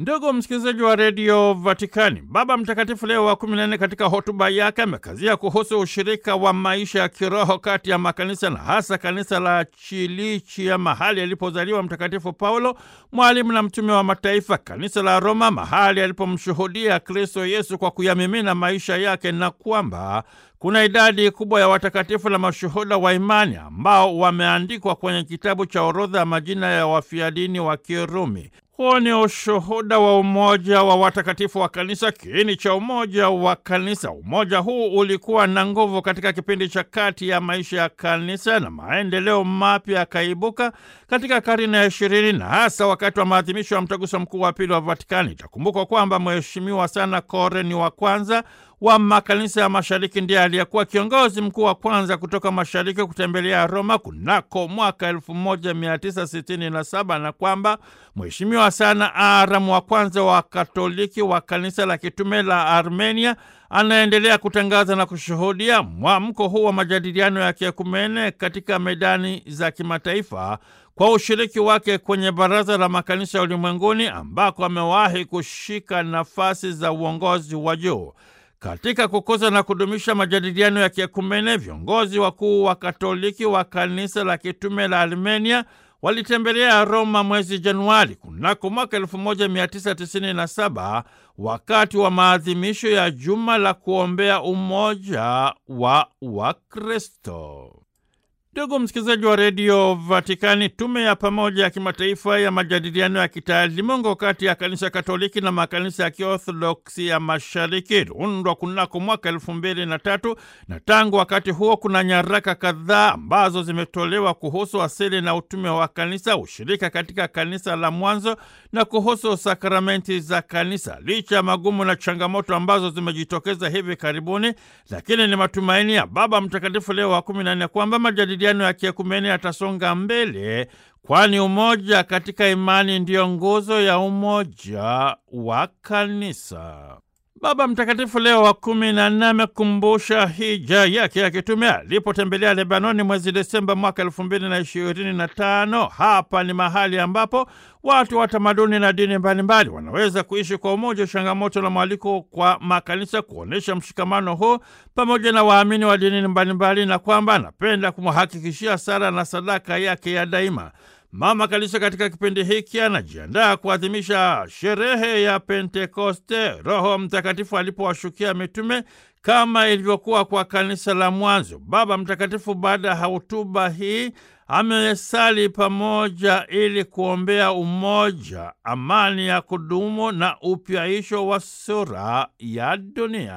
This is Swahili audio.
Ndugu msikilizaji wa redio Vatikani, Baba Mtakatifu Leo wa kumi na nne katika hotuba yake amekazia kuhusu ushirika wa maisha ya kiroho kati ya makanisa na hasa kanisa la Chilichia, mahali alipozaliwa Mtakatifu Paulo, mwalimu na mtume wa mataifa, kanisa la Roma, mahali alipomshuhudia Kristo Yesu kwa kuyamimina maisha yake, na kwamba kuna idadi kubwa ya watakatifu na mashuhuda wa imani ambao wameandikwa kwenye kitabu cha orodha ya majina ya wafia dini wa Kirumi. Huo ni ushuhuda wa umoja wa watakatifu wa kanisa, kiini cha umoja wa kanisa. Umoja huu ulikuwa na nguvu katika kipindi cha kati ya maisha ya kanisa na maendeleo mapya yakaibuka katika karne ya ishirini na hasa wakati wa maadhimisho ya mtaguso mkuu wa pili wa Vatikani. Itakumbukwa kwamba Mheshimiwa sana Koreni wa kwanza wa makanisa ya mashariki ndiye aliyekuwa kiongozi mkuu wa kwanza kutoka mashariki kutembelea Roma kunako mwaka 1967 na kwamba Mheshimiwa sana Aram wa kwanza wa Katoliki wa kanisa la kitume la Armenia anaendelea kutangaza na kushuhudia mwamko huu wa majadiliano ya kiekumene katika medani za kimataifa kwa ushiriki wake kwenye Baraza la Makanisa ya Ulimwenguni ambako amewahi kushika nafasi za uongozi wa juu. Katika kukuza na kudumisha majadiliano ya kiekumene, viongozi wakuu wa Katoliki wa kanisa la kitume la Armenia walitembelea Roma mwezi Januari kunako mwaka 1997 wakati wa maadhimisho ya juma la kuombea umoja wa Wakristo. Ndugu msikilizaji wa redio Vatikani, tume ya pamoja ya kimataifa ya majadiliano ya kitaalimungu kati ya kanisa Katoliki na makanisa ya kiorthodoksi ya mashariki iliundwa kunako mwaka elfu mbili na tatu na tangu wakati huo kuna nyaraka kadhaa ambazo zimetolewa kuhusu asili na utume wa kanisa, ushirika katika kanisa la mwanzo na kuhusu sakramenti za kanisa. Licha ya magumu na changamoto ambazo zimejitokeza hivi karibuni, lakini ni matumaini ya Baba Mtakatifu Leo wa kumi na nne kwamba majadiliano ya kiekumeni yatasonga mbele, kwani umoja katika imani ndiyo nguzo ya umoja wa kanisa. Baba Mtakatifu Leo wa kumi na nne amekumbusha hija yake ya kitume alipotembelea Lebanoni mwezi Desemba mwaka elfu mbili na ishirini na tano. Hapa ni mahali ambapo watu wa tamaduni na dini mbalimbali wanaweza kuishi kwa umoja, changamoto na mwaliko kwa makanisa kuonyesha mshikamano huu pamoja na waamini wa dini mbalimbali, na kwamba anapenda kumhakikishia sala na sadaka yake ya daima. Mama Kanisa katika kipindi hiki anajiandaa kuadhimisha sherehe ya Pentekoste, Roho Mtakatifu alipowashukia mitume kama ilivyokuwa kwa kanisa la mwanzo. Baba Mtakatifu baada ya hotuba hii amesali pamoja ili kuombea umoja, amani ya kudumu na upyaisho wa sura ya dunia.